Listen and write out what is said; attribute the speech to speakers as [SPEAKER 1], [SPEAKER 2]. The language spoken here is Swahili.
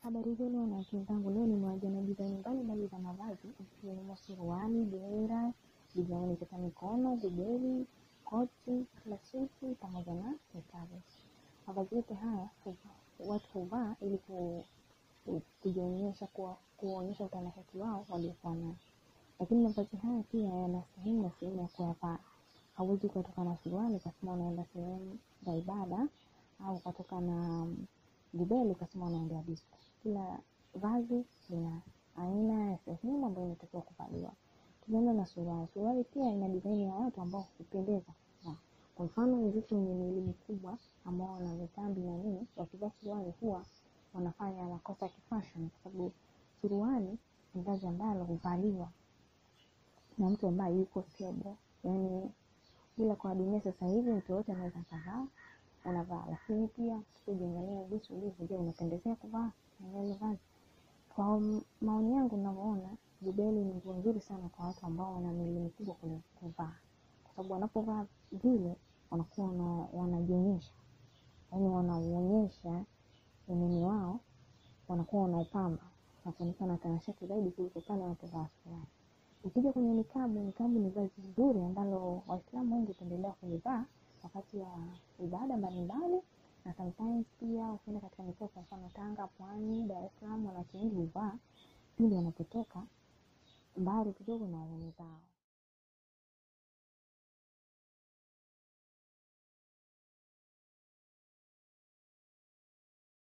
[SPEAKER 1] Habari zenu wanawake wenzangu, leo nimewaja na dizaini mbalimbali za mavazi ikiwemo suruali, dera, dizaini za mikono, gubeli, koti, klasuti pamoja na nikabu. Mavazi yote haya huva- watu huvaa ili ku- ku- kujionyesha kuwa- kuonyesha utanashati wao waliokuwa nao, lakini mavazi haya pia yana sehemu na sehemu ya kuyavaa. Hauwezi ukatoka na suruali ukasema unaenda sehemu za ibada au ukatoka na gubeli ukasema unaendea disco. Kila vazi lina aina ya sehemu ambayo inatakiwa kuvaliwa. Tukianza na suruali, suruali pia ina dizaini ya watu ambao hupendeza kuvaa. Kwa mfano wenzetu wenye miili mikubwa ambao wana vitambi na nini, wakivaa suruali huwa wanafanya makosa ya kifashion, kwa sababu suruali ni vazi ambalo huvaliwa na mtu ambaye yuko stable, yaani ila kwa dunia sasa hivi mtu yoyote anaweza akavaa unavaa, lakini pia ukijiangalia jinsi ulivyo, je, unapendezea kuvaa na ile vazi? Kwa m- maoni yangu ninavyoona, jubeli ni nguo nzuri sana kwa watu ambao wana miili mikubwa kule kuvaa, kwa sababu wanapovaa vile wanakuwa wana- wanajionyesha, yaani wanauonyesha unene wao, wanakuwa wanaupamba na kuonekana tanashati zaidi kuliko pale wanapovaa suruali. Ukija kwenye nikabu, nikabu ni vazi zuri ambalo Waislamu wengi hupendelea kulivaa wakati wa ibada mbalimbali, na sometimes pia ukienda katika mikoa, kwa mfano Tanga, Pwani, Dar es Salaam, wanawake wengi huvaa pindi wanapotoka mbali kidogo na waume zao.